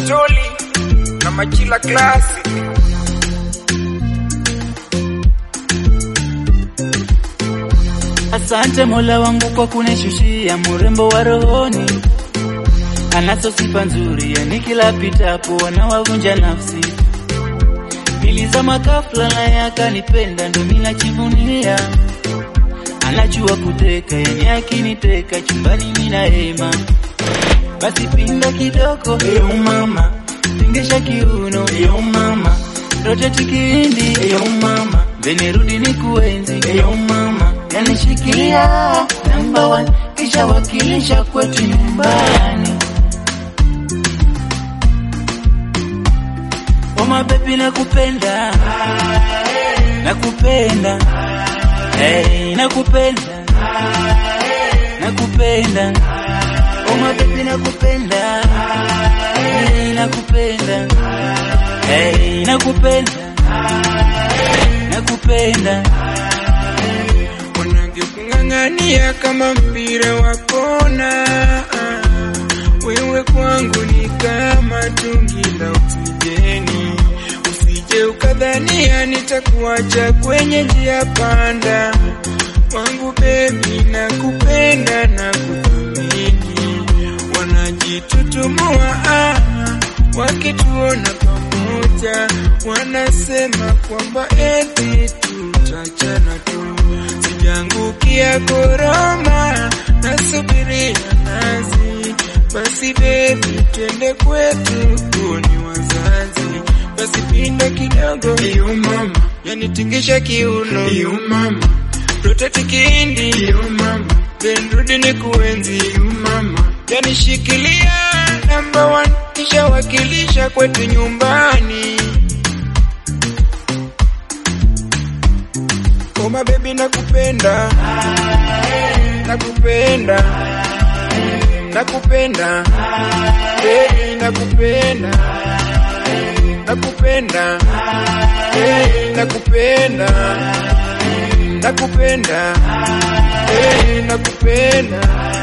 Toli na Machila Classic. Asante Mola wangu kwa kunishushia mrembo wa rohoni, anazo sifa nzuri, yani kila pitapo wanawavunja nafsi. Nilizama ghafla naye akanipenda, ndo mimi najivunia. Anajua kuteka, yani akiniteka chumbani mimi na hema. Basi pinda kidogo, eyo mama, tingisha kiuno, eyo mama, roteti kihindi, eyo mama, then rudi ni kuenzi, eyo mama, yanishikilia number one, kisha wakilisha kwetu nyumbani. Oh my baby nakupenda, nakupenda, hey, nakupenda, nakupenda. Oh my baby nakupenda, hey, nakupenda, hey, nakupenda, nakupenda. Wanavyokung'ang'ania kama mpira wa kona, wewe kwangu ni kama tungi la oksijeni. Usije ukadhania nitakuacha kwenye njia panda, wangu bebi, nakupenda na kuthamini. Wanajitutumua ah, wakituona pamoja, wanasema kwamba eti tutachana tu. Sijangukia koroma, nasubiria nazi. Basi bebi, twende kwetu, tuoni wazazi. Basi pinda kidogo, iyo mama, yanitingisha kiuno, iyo mama, rotati kihindi, iyo mama, then rudi ni kuenzi, iyo mama, yanishikilia number one, kisha wakilisha kwetu nyumbani. Oh my baby nakupenda nakupenda nakupenda baby nakupenda nakupenda hey, nakupenda nakupenda hey, nakupenda